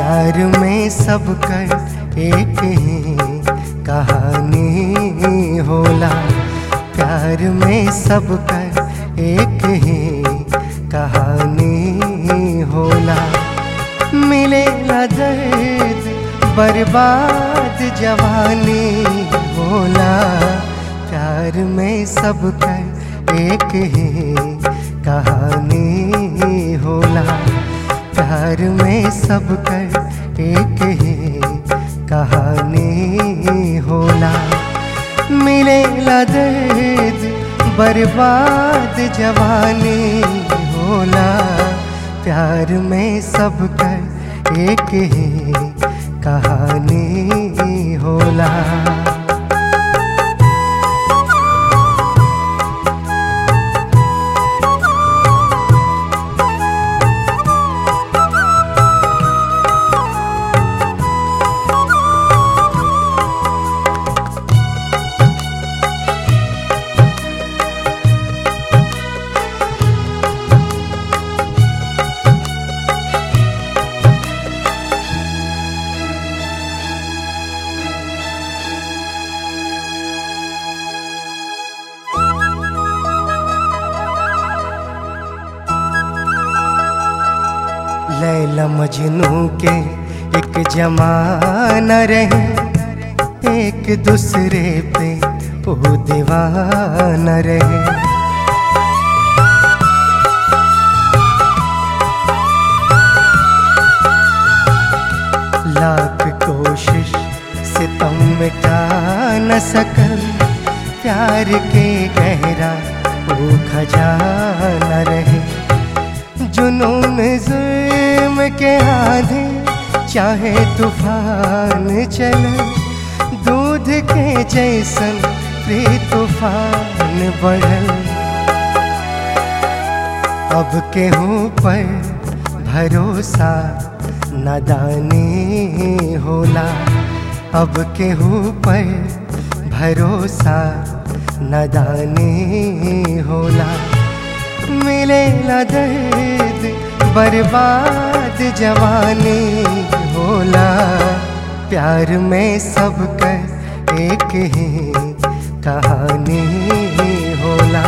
प्यार में सब कर एक ही कहानी होला प्यार में सब कर एक ही कहानी होला मिले न दर्द बर्बाद जवानी होला प्यार में सब कर एक ही कहानी होला प्यार में सब कर एक ही कहानी होला मिले दर्द बर्बाद जवानी होला प्यार में सब कर एक ही कहानी होला लैला मजनू के एक जमाना रहे एक दूसरे पे वो दीवाना रहे लाख कोशिश से तुम मिटा न सकल प्यार के गहरा वो खजाना रहे जुनून जुल्म के आधे चाहे तूफान चले दूध के जैसन प्री तूफान बढ़ल अब केहू पर भरोसा नादानी होला अब केहू पर भरोसा नादानी होला मिले दर्द बर्बाद जवानी होला प्यार में सब कर एक ही कहानी होला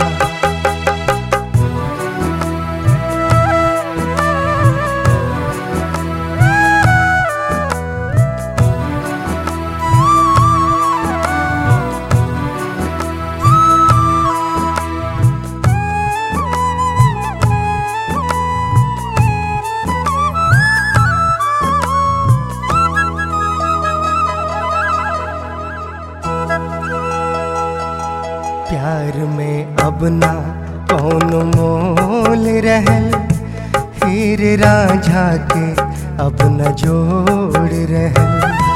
प्यार में अब ना कौन मोल रहल हीर राझा के अब न जोड़ रहल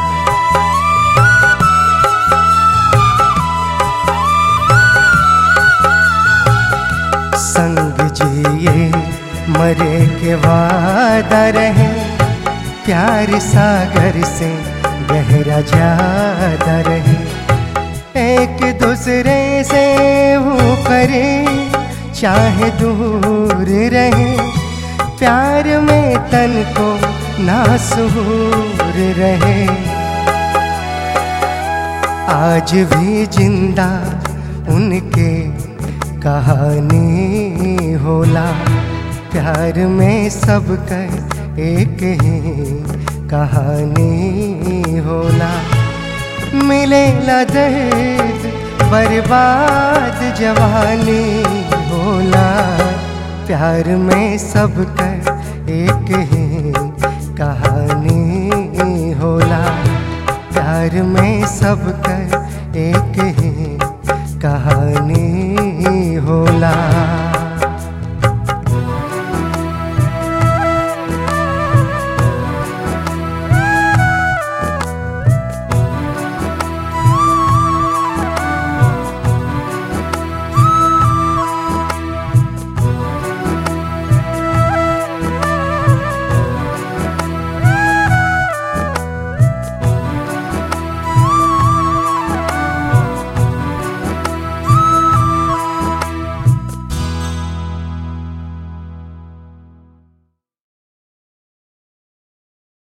संग जिए मरे के वादा रहे प्यार सागर से गहरा ज्यादा रहे एक दूसरे से वो करे चाहे दूर रहे प्यार में तन को नासूर रहे आज भी जिंदा उनके कहानी होला प्यार में सब कर एक ही कहानी होला मिले दर्द बर्बाद जवानी होला प्यार में सब कर एक ही कहानी होला प्यार में सब कर